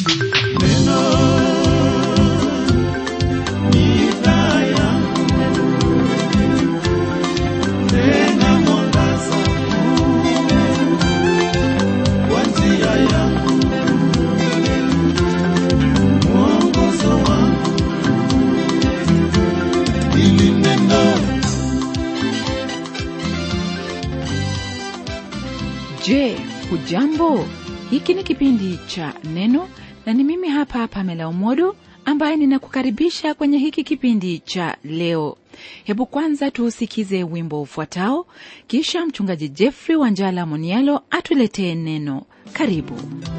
Je, hujambo? Hiki ni kipindi cha Neno na ni mimi hapa Pamela Umodo ambaye ninakukaribisha kwenye hiki kipindi cha leo. Hebu kwanza tuusikize wimbo ufuatao, kisha mchungaji Jeffrey Wanjala Monialo atuletee neno. Karibu.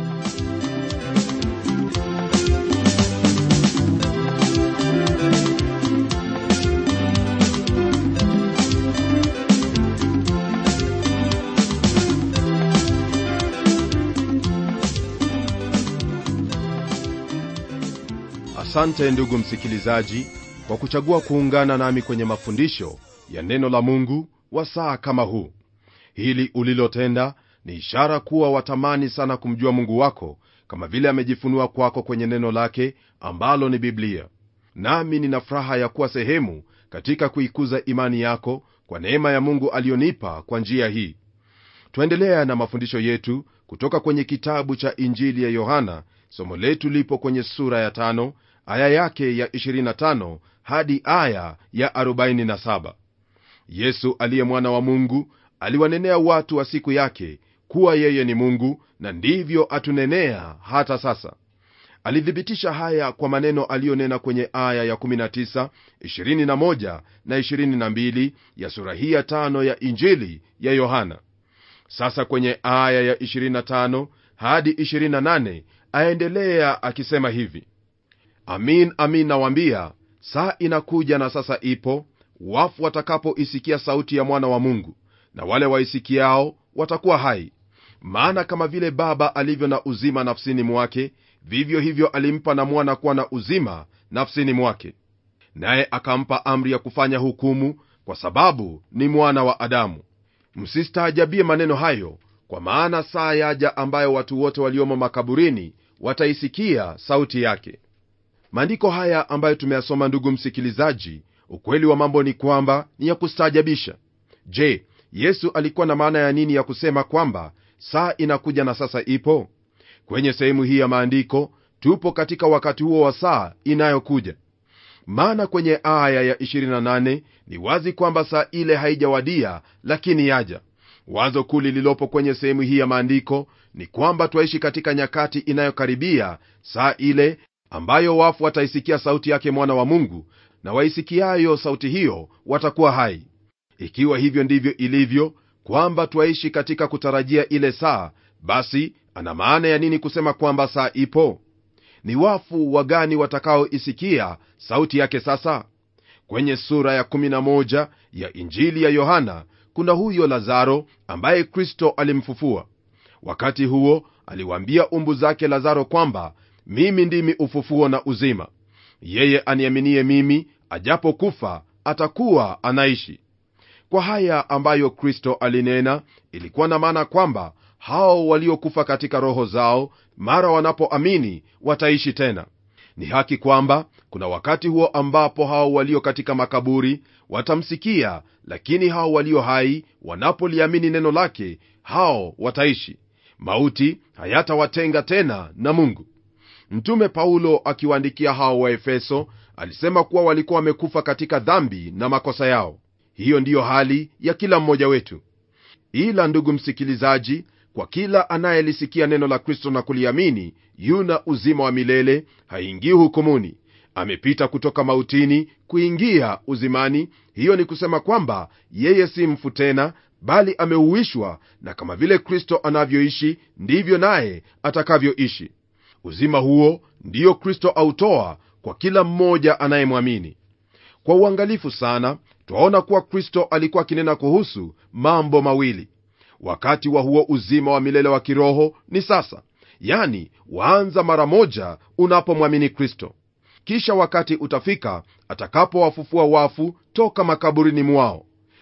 asante ndugu msikilizaji kwa kuchagua kuungana nami kwenye mafundisho ya neno la mungu wa saa kama huu hili ulilotenda ni ishara kuwa watamani sana kumjua mungu wako kama vile amejifunua kwako kwenye neno lake ambalo ni biblia nami nina furaha ya kuwa sehemu katika kuikuza imani yako kwa neema ya mungu aliyonipa kwa njia hii twaendelea na mafundisho yetu kutoka kwenye kitabu cha injili ya yohana somo letu lipo kwenye sura ya tano aya yake ya 25 hadi aya ya 47 yesu aliye mwana wa mungu aliwanenea watu wa siku yake kuwa yeye ni mungu na ndivyo atunenea hata sasa alithibitisha haya kwa maneno aliyonena kwenye aya ya 19 21 na 22 ya sura hii ya tano ya injili ya yohana sasa kwenye aya ya 25 hadi 28 aendelea akisema hivi amin amin nawambia saa inakuja na sasa ipo wafu watakapoisikia sauti ya mwana wa mungu na wale waisikiao watakuwa hai maana kama vile baba alivyo na uzima nafsini mwake vivyo hivyo alimpa na mwana kuwa na uzima nafsini mwake naye akampa amri ya kufanya hukumu kwa sababu ni mwana wa adamu msistaajabie maneno hayo kwa maana saa yaja ambayo watu wote waliomo makaburini wataisikia sauti yake maandiko haya ambayo tumeyasoma ndugu msikilizaji ukweli wa mambo ni kwamba ni ya kustaajabisha je yesu alikuwa na maana ya nini ya kusema kwamba saa inakuja na sasa ipo kwenye sehemu hii ya maandiko tupo katika wakati huo wa saa inayokuja maana kwenye aya ya 28 ni wazi kwamba saa ile haijawadia lakini yaja wazo kuu lililopo kwenye sehemu hii ya maandiko ni kwamba twaishi katika nyakati inayokaribia saa ile ambayo wafu wataisikia sauti yake mwana wa mungu na waisikiayo sauti hiyo watakuwa hai ikiwa hivyo ndivyo ilivyo kwamba twaishi katika kutarajia ile saa basi ana maana ya nini kusema kwamba saa ipo ni wafu wagani watakaoisikia sauti yake sasa kwenye sura ya 11 ya injili ya yohana kuna huyo lazaro ambaye kristo alimfufua wakati huo aliwaambia umbu zake lazaro kwamba mimi ndimi ufufuo na uzima yeye aniaminie mimi ajapokufa atakuwa anaishi kwa haya ambayo kristo alinena ilikuwa na maana kwamba hao waliokufa katika roho zao mara wanapoamini wataishi tena ni haki kwamba kuna wakati huo ambapo hao walio katika makaburi watamsikia lakini hao walio hai wanapoliamini neno lake hao wataishi mauti hayatawatenga tena na mungu mtume paulo akiwaandikia hao wa efeso alisema kuwa walikuwa wamekufa katika dhambi na makosa yao hiyo ndiyo hali ya kila mmoja wetu ila ndugu msikilizaji kwa kila anayelisikia neno la kristo na kuliamini yuna uzima wa milele haingii hukumuni amepita kutoka mautini kuingia uzimani hiyo ni kusema kwamba yeye si mfu tena bali ameuishwa na kama vile kristo anavyoishi ndivyo naye atakavyoishi uzima huo ndiyo kristo autoa kwa kila mmoja anayemwamini kwa uangalifu sana twaona kuwa kristo alikuwa akinena kuhusu mambo mawili wakati wa huo uzima wa milele wa kiroho ni sasa yani waanza mara moja unapomwamini kristo kisha wakati utafika atakapowafufua wafu toka makaburini mwao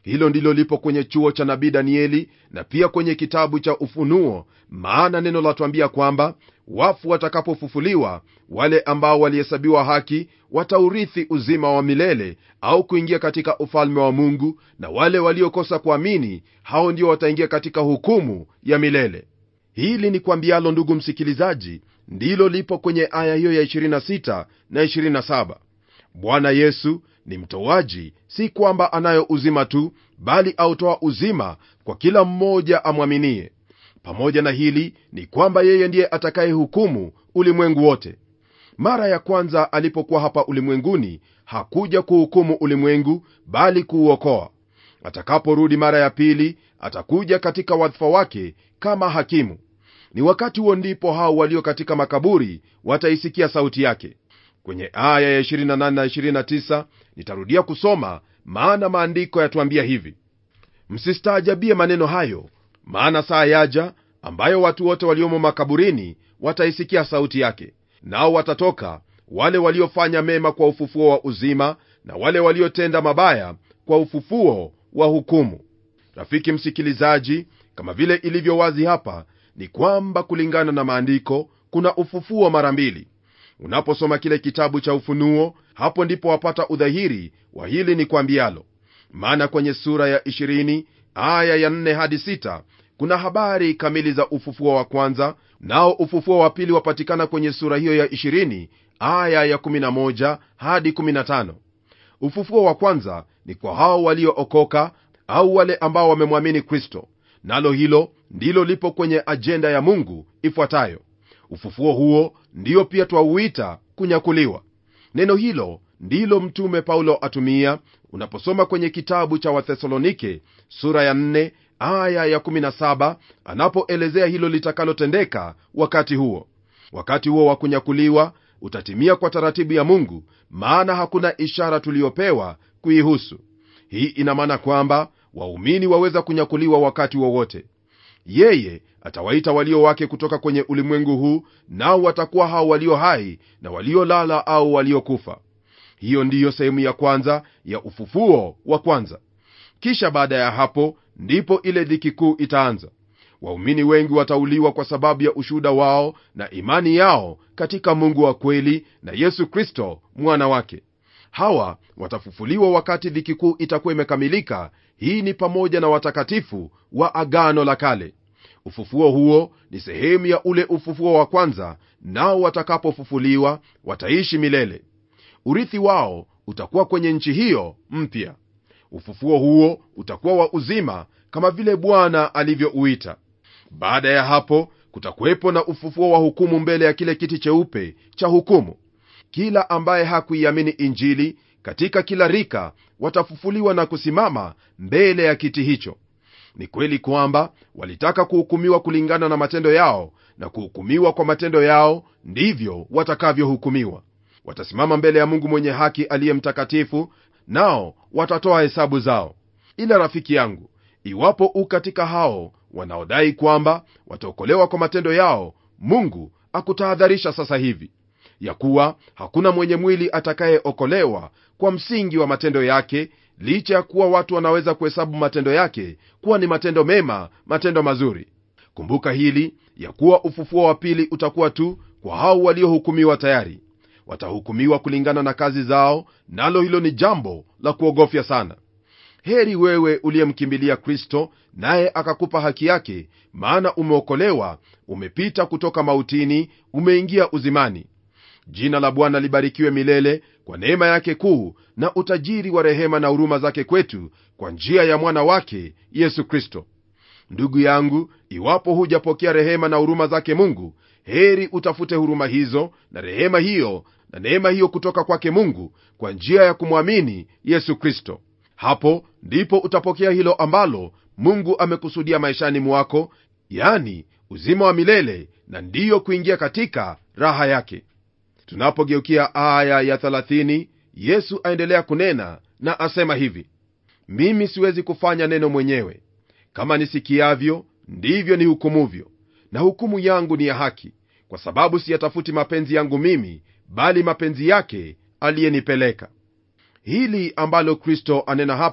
hilo ndilo lipo kwenye chuo cha nabii danieli na pia kwenye kitabu cha ufunuo maana neno latwambia kwamba wafu watakapofufuliwa wale ambao walihesabiwa haki wataurithi uzima wa milele au kuingia katika ufalme wa mungu na wale waliokosa kuamini hao ndio wataingia katika hukumu ya milele hili ni kwambialo ndugu msikilizaji ndilo lipo kwenye aya hiyo ya 26 na 27 bwana yesu ni mtoaji si kwamba anayo uzima tu bali autoa uzima kwa kila mmoja amwaminie pamoja na hili ni kwamba yeye ndiye atakayehukumu ulimwengu wote mara ya kwanza alipokuwa hapa ulimwenguni hakuja kuhukumu ulimwengu bali kuuokoa atakaporudi mara ya pili atakuja katika wadhifa wake kama hakimu ni wakati huo ndipo hao walio katika makaburi wataisikia sauti yake kwenye aya ya 28 na 29 nitarudia kusoma maana maandiko yatuambia hivi msistaajabie maneno hayo maana saa yaja ambayo watu wote waliomo makaburini wataisikia sauti yake nao watatoka wale waliofanya mema kwa ufufuo wa uzima na wale waliotenda mabaya kwa ufufuo wa hukumu rafiki msikilizaji kama vile ilivyo wazi hapa ni kwamba kulingana na maandiko kuna ufufuo mara mbili unaposoma kile kitabu cha ufunuo hapo ndipo wapata udhahiri wa hili ni kwambialo maana kwenye sura ya 20 aya ya 4 hadi 6 kuna habari kamili za ufufuo wa kwanza nao ufufuo wa pili wapatikana kwenye sura hiyo ya 20 aya ya 11 hadi 15 ufufuo wa kwanza ni kwa hao waliookoka au wale ambao wamemwamini kristo nalo hilo ndilo lipo kwenye ajenda ya mungu ifuatayo ufufuo huo ndiyo pia twauita kunyakuliwa neno hilo ndilo mtume paulo atumia unaposoma kwenye kitabu cha wathesalonike sura ya 4 aya ya 17 anapoelezea hilo litakalotendeka wakati huo wakati huo wa kunyakuliwa utatimia kwa taratibu ya mungu maana hakuna ishara tuliyopewa kuihusu hii ina maana kwamba waumini waweza kunyakuliwa wakati wowote wa yeye atawaita walio wake kutoka kwenye ulimwengu huu nao watakuwa hao walio hai na waliolala au waliokufa hiyo ndiyo sehemu ya kwanza ya ufufuo wa kwanza kisha baada ya hapo ndipo ile dhiki kuu itaanza waumini wengi watauliwa kwa sababu ya ushuhuda wao na imani yao katika mungu wa kweli na yesu kristo mwana wake hawa watafufuliwa wakati dhiki kuu itakuwa imekamilika hii ni pamoja na watakatifu wa agano la kale ufufuo huo ni sehemu ya ule ufufuo wa kwanza nao watakapofufuliwa wataishi milele urithi wao utakuwa kwenye nchi hiyo mpya ufufuo huo utakuwa wa uzima kama vile bwana alivyouita baada ya hapo kutakuwepo na ufufuo wa hukumu mbele ya kile kiti cheupe cha hukumu kila ambaye hakuiamini injili katika kila rika watafufuliwa na kusimama mbele ya kiti hicho ni kweli kwamba walitaka kuhukumiwa kulingana na matendo yao na kuhukumiwa kwa matendo yao ndivyo watakavyohukumiwa watasimama mbele ya mungu mwenye haki aliye mtakatifu nao watatoa hesabu zao ila rafiki yangu iwapo u katika hao wanaodai kwamba wataokolewa kwa matendo yao mungu akutahadharisha sasa hivi ya kuwa hakuna mwenye mwili atakayeokolewa kwa msingi wa matendo yake licha ya kuwa watu wanaweza kuhesabu matendo yake kuwa ni matendo mema matendo mazuri kumbuka hili ya kuwa ufufuo wa pili utakuwa tu kwa hao waliohukumiwa tayari watahukumiwa kulingana na kazi zao nalo hilo ni jambo la kuogofya sana heri wewe uliyemkimbilia kristo naye akakupa haki yake maana umeokolewa umepita kutoka mautini umeingia uzimani jina la bwana libarikiwe milele kwa neema yake kuu na utajiri wa rehema na huruma zake kwetu kwa njia ya mwana wake yesu kristo ndugu yangu iwapo hujapokea rehema na huruma zake mungu heri utafute huruma hizo na rehema hiyo na neema hiyo kutoka kwake mungu kwa njia ya kumwamini yesu kristo hapo ndipo utapokea hilo ambalo mungu amekusudia maishani mwako yani uzima wa milele na ndiyo kuingia katika raha yake tunapogeukia aya ya 30 yesu aendelea kunena na asema hivi mimi siwezi kufanya neno mwenyewe kama nisikiavyo ndivyo nihukumuvyo na hukumu yangu ni ya haki kwa sababu siyatafuti mapenzi yangu mimi bali mapenzi yake aliyenipeleka hili ambalo kristo anena hapa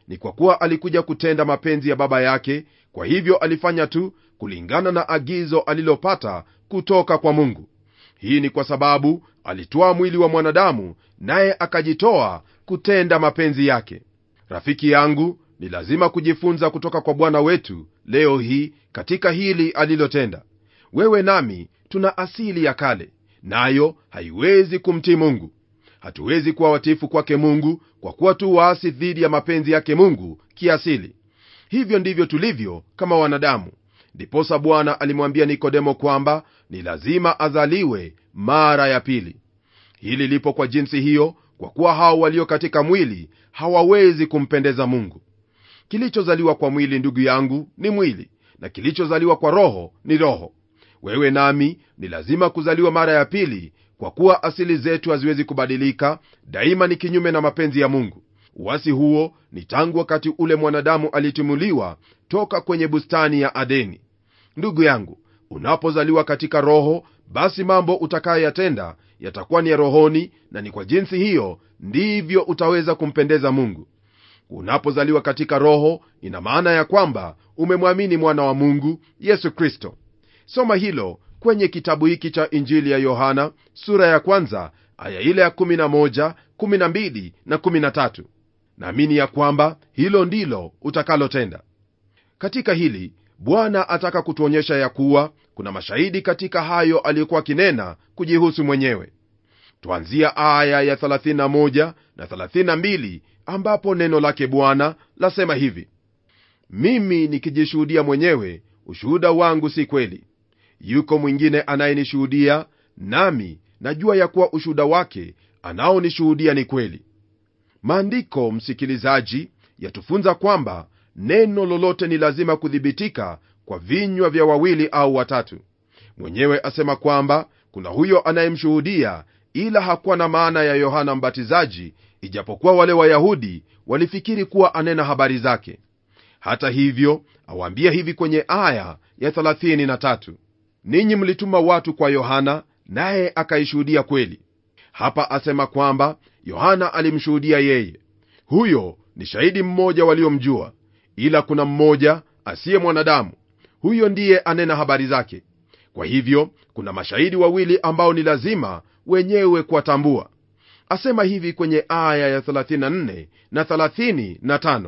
ni kwa kuwa alikuja kutenda mapenzi ya baba yake kwa hivyo alifanya tu kulingana na agizo alilopata kutoka kwa mungu hii ni kwa sababu alitwaa mwili wa mwanadamu naye akajitoa kutenda mapenzi yake rafiki yangu ni lazima kujifunza kutoka kwa bwana wetu leo hii katika hili alilotenda wewe nami tuna asili ya kale nayo haiwezi kumtii mungu hatuwezi kuwa watifu kwake mungu kwa kuwa tu waasi dhidi ya mapenzi yake mungu kiasili hivyo ndivyo tulivyo kama wanadamu ndiposa bwana alimwambia nikodemo kwamba ni lazima azaliwe mara ya pili hili lipo kwa jinsi hiyo kwa kuwa hao walio katika mwili hawawezi kumpendeza mungu kilichozaliwa kwa mwili ndugu yangu ni mwili na kilichozaliwa kwa roho ni roho wewe nami ni lazima kuzaliwa mara ya pili kwa kuwa asili zetu haziwezi kubadilika daima ni kinyume na mapenzi ya mungu uwasi huo ni tangu wakati ule mwanadamu alitimuliwa toka kwenye bustani ya adeni ndugu yangu unapozaliwa katika roho basi mambo utakayoyatenda yatakuwa ni ya rohoni na ni kwa jinsi hiyo ndivyo utaweza kumpendeza mungu unapozaliwa katika roho ina maana ya kwamba umemwamini mwana wa mungu yesu kristo soma hilo kwenye kitabu hiki cha injili ya yohana sura ya kwanza aya ile ya 11 12 na 13 naamini ya kwamba hilo ndilo utakalotenda katika hili bwana ataka kutuonyesha ya kuwa kuna mashahidi katika hayo aliyokuwa akinena kujihusu mwenyewe twanzia aya ya 31 na 32 ambapo neno lake bwana lasema hivi mimi nikijishuhudia mwenyewe ushuhuda wangu si kweli yuko mwingine anayenishuhudia nami najua ya kuwa ushuhuda wake anaonishuhudia ni kweli maandiko msikilizaji yatufunza kwamba neno lolote ni lazima kuthibitika kwa vinywa vya wawili au watatu mwenyewe asema kwamba kuna huyo anayemshuhudia ila hakuwa na maana ya yohana mbatizaji ijapokuwa wale wayahudi walifikiri kuwa anena habari zake hata hivyo awaambia hivi kwenye aya ya 33 ninyi mlituma watu kwa yohana naye akaishuhudia kweli hapa asema kwamba yohana alimshuhudia yeye huyo ni shahidi mmoja waliomjua ila kuna mmoja asiye mwanadamu huyo ndiye anena habari zake kwa hivyo kuna mashahidi wawili ambao ni lazima wenyewe kuwatambua asema hivi kwenye aya ya 34 na 35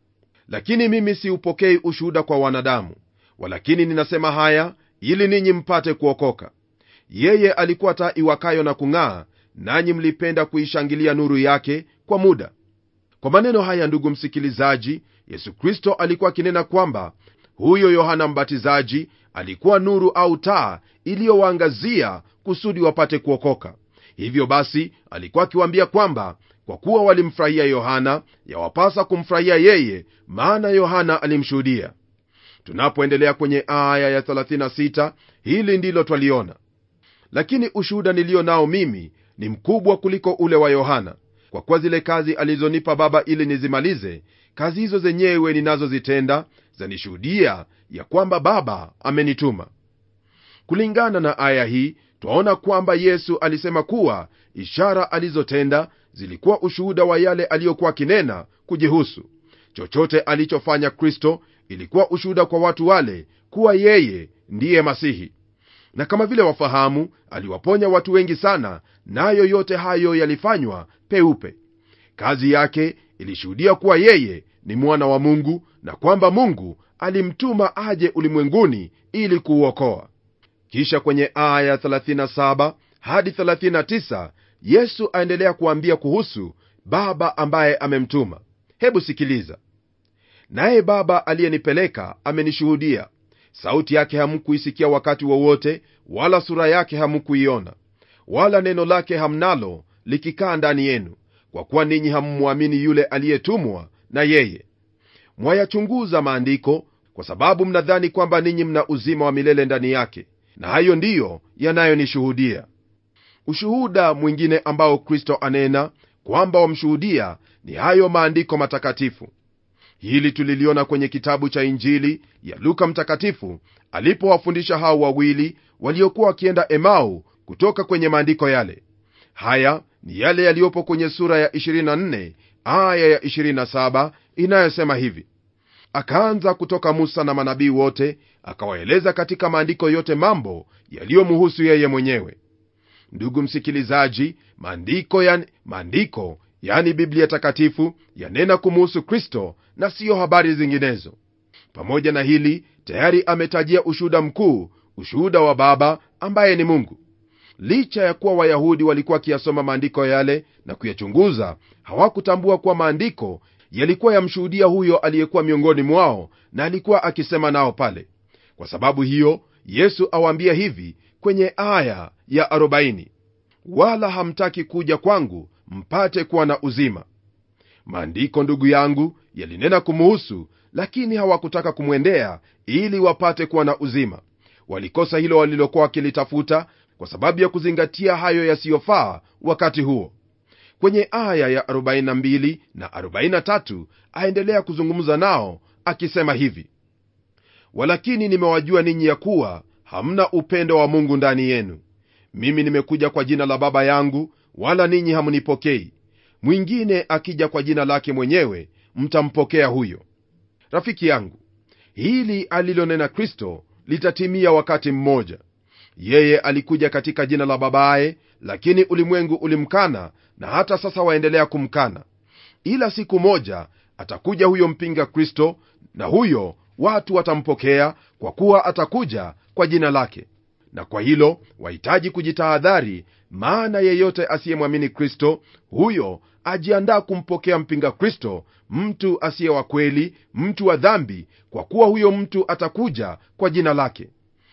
lakini mimi siupokei ushuhuda kwa wanadamu walakini ninasema haya ili ninyi mpate kuokoka yeye alikuwa taa iwakayo na kung'aa nanyi mlipenda kuishangilia nuru yake kwa muda kwa maneno haya ndugu msikilizaji yesu kristo alikuwa akinena kwamba huyo yohana mbatizaji alikuwa nuru au taa iliyowaangazia kusudi wapate kuokoka hivyo basi alikuwa akiwaambia kwamba kwa kuwa walimfurahia yohana yawapasa kumfurahia yeye maana yohana alimshuhudia tunapoendelea kwenye aya ya 36 hili ndilo twaliona lakini ushuhuda niliyo nao mimi ni mkubwa kuliko ule wa yohana kwa kuwa zile kazi alizonipa baba ili nizimalize kazi hizo zenyewe ninazozitenda zanishuhudia ya kwamba baba amenituma kulingana na aya hii twaona kwamba yesu alisema kuwa ishara alizotenda zilikuwa ushuhuda wa yale aliyokuwa akinena kujihusu chochote alichofanya kristo ilikuwa ushuhuda kwa watu wale kuwa yeye ndiye masihi na kama vile wafahamu aliwaponya watu wengi sana nayo na yote hayo yalifanywa peupe kazi yake ilishuhudia kuwa yeye ni mwana wa mungu na kwamba mungu alimtuma aje ulimwenguni ili kuuokoa kisha kwenye aya 37 hadi 39 yesu aendelea kuambia kuhusu baba ambaye amemtuma hebu sikiliza naye baba aliyenipeleka amenishuhudia sauti yake hamkuisikia wakati wowote wa wala sura yake hamkuiona wala neno lake hamnalo likikaa ndani yenu kwa kuwa ninyi hammwamini yule aliyetumwa na yeye mwayachunguza maandiko kwa sababu mnadhani kwamba ninyi mna uzima wa milele ndani yake na hayo ndiyo yanayonishuhudia ushuhuda mwingine ambao kristo anena kwamba wamshuhudia ni hayo maandiko matakatifu hili tuliliona kwenye kitabu cha injili ya luka mtakatifu alipowafundisha hao wawili waliokuwa wakienda emau kutoka kwenye maandiko yale haya ni yale yaliyopo kwenye sura ya 24 aya ya 27 inayosema hivi akaanza kutoka musa na manabii wote akawaeleza katika maandiko yote mambo yaliyomuhusu yeye mwenyewe ndugu msikilizaji maandiko yani, maandiko yani biblia takatifu yanena kumuhusu kristo na siyo habari zinginezo pamoja na hili tayari ametajia ushuhuda mkuu ushuhuda wa baba ambaye ni mungu licha ya kuwa wayahudi walikuwa wakiyasoma maandiko yale na kuyachunguza hawakutambua kuwa maandiko yalikuwa yamshuhudia huyo aliyekuwa miongoni mwao na alikuwa akisema nao pale kwa sababu hiyo yesu awaambia hivi kwenye aya ya 40 wala hamtaki kuja kwangu mpate kuwa na uzima maandiko ndugu yangu yalinena kumuhusu lakini hawakutaka kumwendea ili wapate kuwa na uzima walikosa hilo walilokuwa wakilitafuta kwa sababu ya kuzingatia hayo yasiyofaa wakati huo kwenye aya ya 42 na 43 aendelea kuzungumza nao akisema hivi walakini nimewajua ninyi ya kuwa hamna upendo wa mungu ndani yenu mimi nimekuja kwa jina la baba yangu wala ninyi hamunipokei mwingine akija kwa jina lake mwenyewe mtampokea huyo rafiki yangu hili alilonena kristo litatimia wakati mmoja yeye alikuja katika jina la babaye lakini ulimwengu ulimkana na hata sasa waendelea kumkana ila siku moja atakuja huyo mpinga kristo na huyo watu watampokea kwa kuwa atakuja kwa jina lake na kwa hilo wahitaji kujitahadhari maana yeyote asiyemwamini kristo huyo ajiandaa kumpokea mpinga kristo mtu asiye wa kweli mtu wa dhambi kwa kuwa huyo mtu atakuja kwa jina lake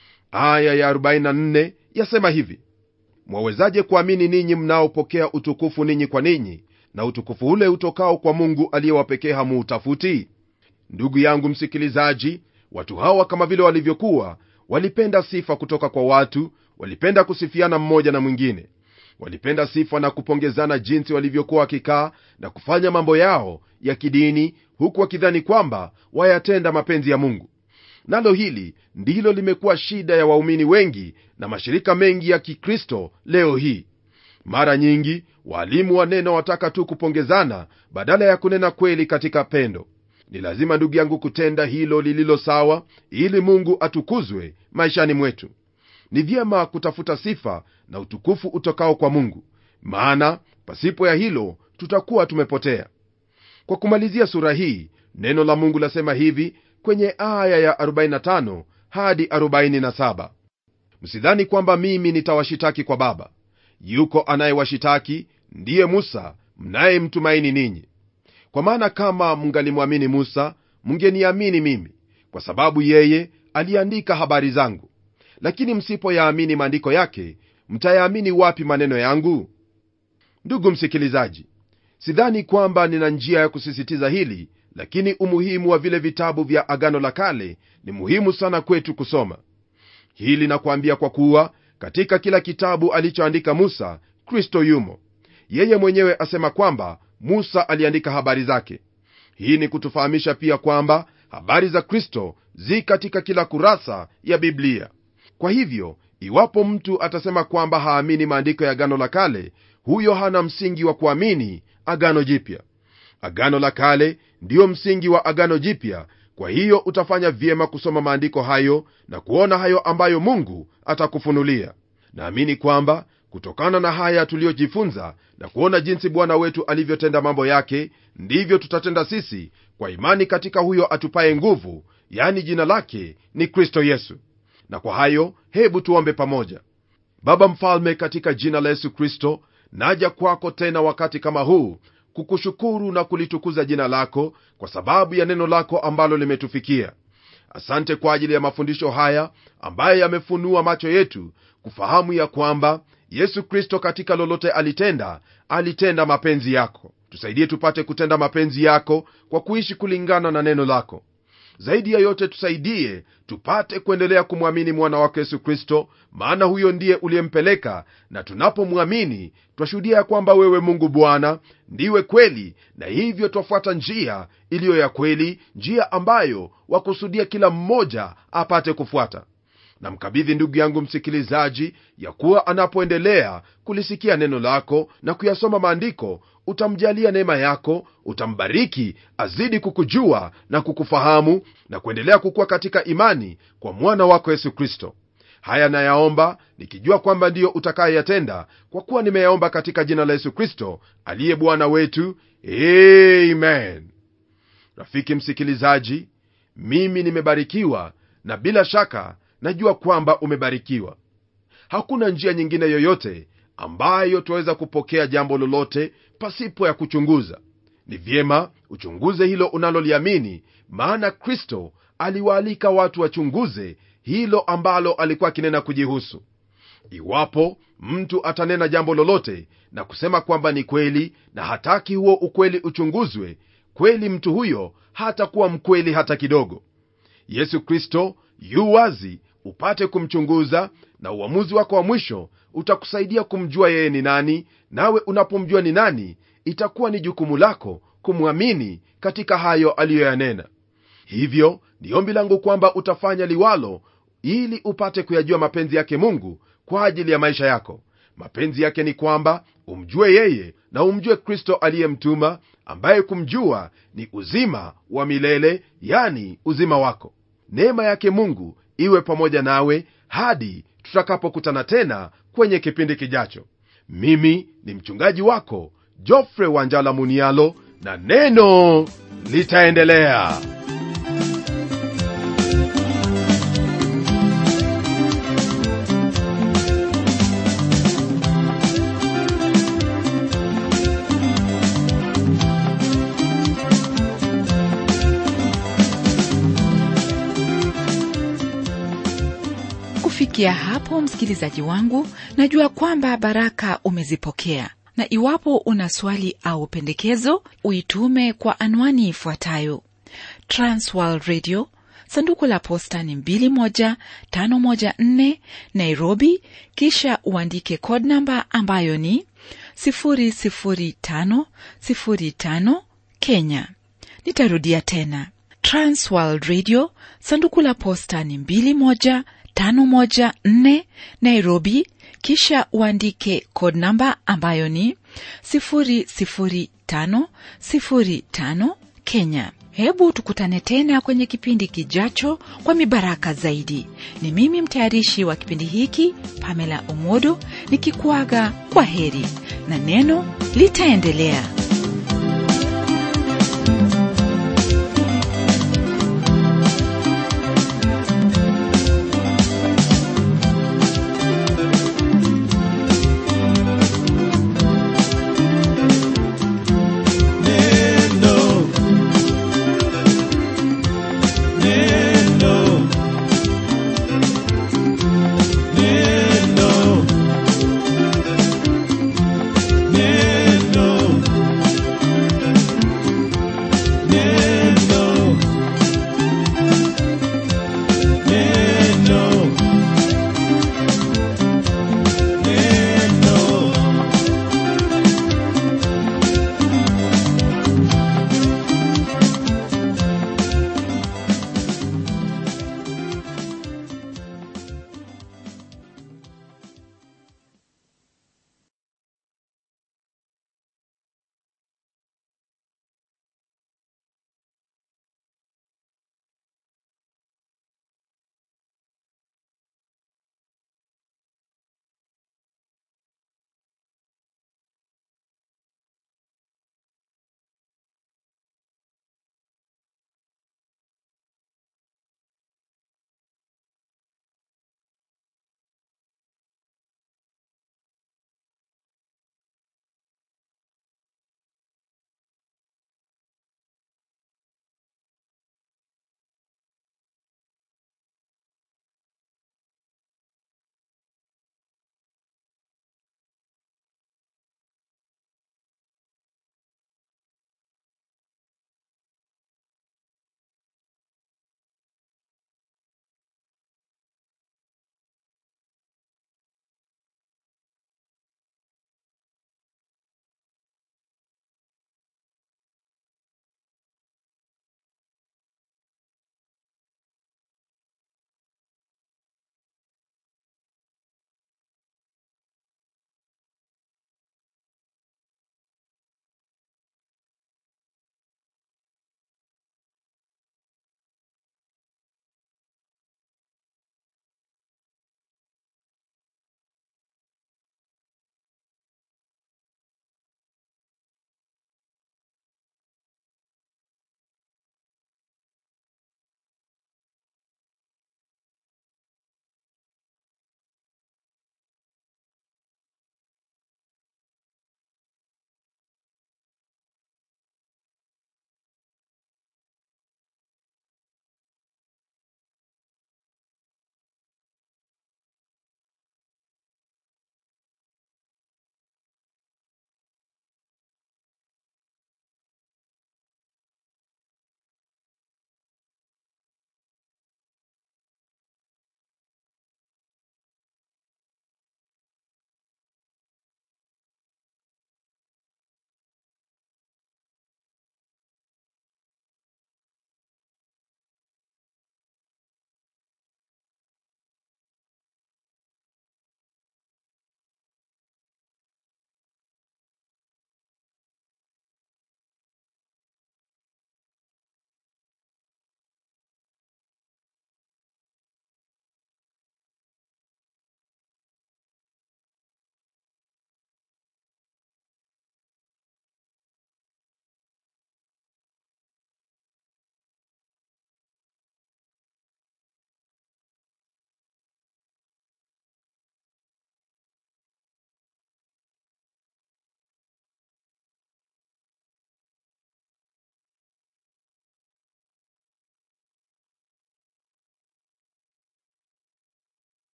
aya ya 44 yasema hivi mwawezaje kuamini ninyi mnaopokea utukufu ninyi kwa ninyi na utukufu ule utokao kwa mungu aliyewapekee hamuutafuti ndugu yangu msikilizaji watu hawa kama vile walivyokuwa walipenda sifa kutoka kwa watu walipenda kusifiana mmoja na mwingine walipenda sifa na kupongezana jinsi walivyokuwa wakikaa na kufanya mambo yao ya kidini huku wakidhani kwamba wayatenda mapenzi ya mungu nalo hili ndilo limekuwa shida ya waumini wengi na mashirika mengi ya kikristo leo hii mara nyingi waalimu wa neno wataka tu kupongezana badala ya kunena kweli katika pendo ni lazima ndugu yangu kutenda hilo lililo sawa ili mungu atukuzwe maishani mwetu ni vyema kutafuta sifa na utukufu utokao kwa mungu maana pasipo ya hilo tutakuwa tumepotea kwa kumalizia sura hii neno la mungu lasema hivi kwenye aya ya 45 hadi 47 msidhani kwamba mimi nitawashitaki kwa baba yuko anayewashitaki ndiye musa mnayemtumaini ninyi kwa maana kama mngalimwamini musa mngeniamini mimi kwa sababu yeye aliandika habari zangu lakini msipoyaamini maandiko yake mtayaamini wapi maneno yangu ndugu msikilizaji sidhani kwamba nina njia ya kusisitiza hili lakini umuhimu wa vile vitabu vya agano la kale ni muhimu sana kwetu kusoma hili nakuambia kwa kuwa katika kila kitabu alichoandika musa kristo yumo yeye mwenyewe asema kwamba musa aliandika habari zake hii ni kutufahamisha pia kwamba habari za kristo zi katika kila kurasa ya biblia kwa hivyo iwapo mtu atasema kwamba haamini maandiko ya agano la kale huyo hana msingi wa kuamini agano jipya agano la kale ndiyo msingi wa agano jipya kwa hiyo utafanya vyema kusoma maandiko hayo na kuona hayo ambayo mungu atakufunulia naamini kwamba kutokana na haya tuliyojifunza na kuona jinsi bwana wetu alivyotenda mambo yake ndivyo tutatenda sisi kwa imani katika huyo atupaye nguvu yani jina lake ni kristo yesu na kwa hayo hebu tuombe pamoja baba mfalme katika jina la yesu kristo naja kwako tena wakati kama huu kukushukuru na kulitukuza jina lako kwa sababu ya neno lako ambalo limetufikia asante kwa ajili ya mafundisho haya ambayo yamefunua macho yetu kufahamu ya kwamba yesu kristo katika lolote alitenda alitenda mapenzi yako tusaidie tupate kutenda mapenzi yako kwa kuishi kulingana na neno lako zaidi ya yote tusaidie tupate kuendelea kumwamini mwana wako yesu kristo maana huyo ndiye uliyempeleka na tunapomwamini twashuhudia ya kwamba wewe mungu bwana ndiwe kweli na hivyo twafuata njia iliyo ya kweli njia ambayo wakusudia kila mmoja apate kufuata namkabidhi ndugu yangu msikilizaji ya kuwa anapoendelea kulisikia neno lako na kuyasoma maandiko utamjalia neema yako utambariki azidi kukujua na kukufahamu na kuendelea kukuwa katika imani kwa mwana wako yesu kristo haya nayaomba nikijua kwamba ndiyo utakayeyatenda kwa kuwa nimeyaomba katika jina la yesu kristo aliye bwana wetu amen rafiki msikilizaji mimi nimebarikiwa na bila shaka najua kwamba umebarikiwa hakuna njia nyingine yoyote ambayo twaweza kupokea jambo lolote pasipo ya kuchunguza ni vyema uchunguze hilo unaloliamini maana kristo aliwaalika watu wachunguze hilo ambalo alikuwa akinena kujihusu iwapo mtu atanena jambo lolote na kusema kwamba ni kweli na hataki huo ukweli uchunguzwe kweli mtu huyo hatakuwa mkweli hata kidogo yesu kristo yu wazi upate kumchunguza na uamuzi wako wa mwisho utakusaidia kumjua yeye ni nani nawe unapomjua ni nani itakuwa ni jukumu lako kumwamini katika hayo aliyoyanena hivyo ni ombi langu kwamba utafanya liwalo ili upate kuyajua mapenzi yake mungu kwa ajili ya maisha yako mapenzi yake ni kwamba umjue yeye na umjue kristo aliyemtuma ambaye kumjua ni uzima wa milele yani uzima wako neema yake mungu iwe pamoja nawe hadi tutakapokutana tena kwenye kipindi kijacho mimi ni mchungaji wako jofre wanjala munialo na neno litaendelea kufikia hapo msikilizaji wangu najua kwamba baraka umezipokea na iwapo una swali au pendekezo uitume kwa anwani ifuatayo transworld radio sanduku la posta ni 21514 nairobi kisha uandike code namba ambayo ni 00505 kenya nitarudia tena transworld radio sanduku la posta ni 21 514 Nairobi, kisha uandike code namba ambayo ni 00505 Kenya. Hebu tukutane tena kwenye kipindi kijacho kwa mibaraka zaidi. Ni mimi mtayarishi wa kipindi hiki Pamela Omodo nikikuaga kwa heri na neno litaendelea.